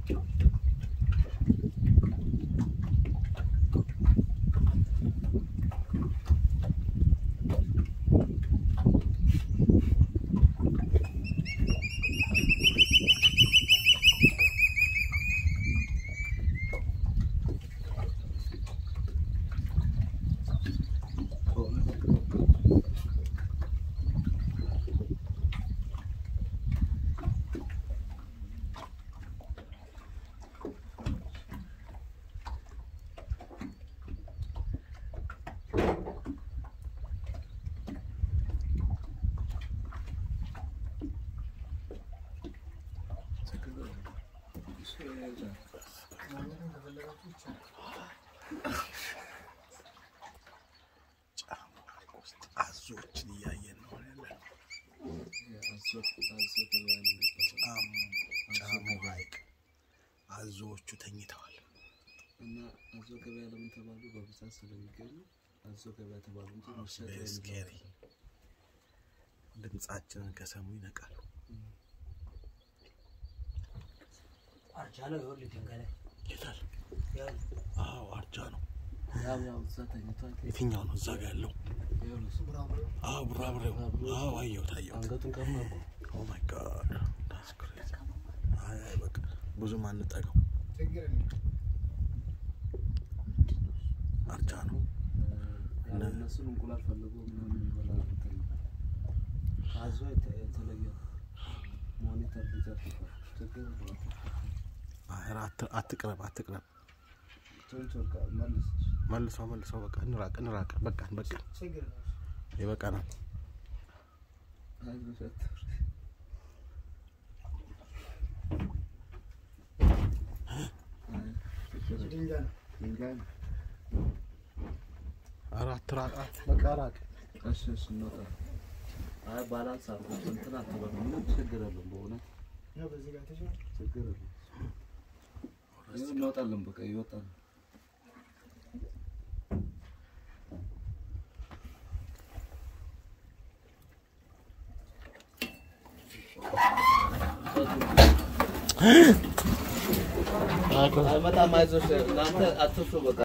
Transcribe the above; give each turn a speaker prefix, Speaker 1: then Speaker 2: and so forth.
Speaker 1: አዞዎችን እያየን ነው ያለን። ጫሙ ሐይቅ አዞዎቹ ተኝተዋል።
Speaker 2: እና አዞ ገበያ ለምን ተባሉ? በብዛት ስለሚገኙ አዞ ገበያ ተባሉ እንጂ መሸጥ ወይም
Speaker 1: ስኬሪ ድምጻችንን ከሰሙ ይነቃሉ።
Speaker 3: አርጃ ነው ይኸውልህ ድንጋይ ላይ
Speaker 1: የታል?
Speaker 3: ይኸውልህ
Speaker 1: አዎ አርጃ ነው።
Speaker 2: ያው ያው እዛ ተኝቷል።
Speaker 1: የትኛው ነው እዛ ጋ ያለው?
Speaker 2: ይኸውልህ እሱ
Speaker 1: አዎ ቡራቡሬው። አዎ አየሁት አየሁት።
Speaker 2: አንገቱን ቀም አድርጎ
Speaker 1: ኦ ማይ ጋድ ዳትስ ክሬዚ። አይ አይ በቃ ብዙም አንጠጋው። አርጃ ነው።
Speaker 2: ያው እነሱን እንቁላል ፈልጎ ምናምን ይበላል። እንትን አዞ የተ- የተለየ ሞኒተር ሊዘርፍበት ችግር የለውም።
Speaker 1: አይ ኧረ አት- አትቅረብ አትቅረብ።
Speaker 2: ቶንቾ በቃ መልስ
Speaker 1: መልሰው መልሰው በቃ እንራቅ እንራቅ። በቃን በቃን ይበቃናል።
Speaker 2: አይ በፈት ድንጋይ ነው።
Speaker 1: ኧረ አትራቅ በቃ ራቅ።
Speaker 2: እሺ እሺ እንወጣ። አይ ባላንስ አድርጎ እንትን አትበሉ። ምንም ችግር የለውም። በእውነት ችግር የለውም። ይኸው እንወጣለን። በቃ ይወጣል። አይመጣም። አይዞሽ እናንተ አትፍሩ። በቃ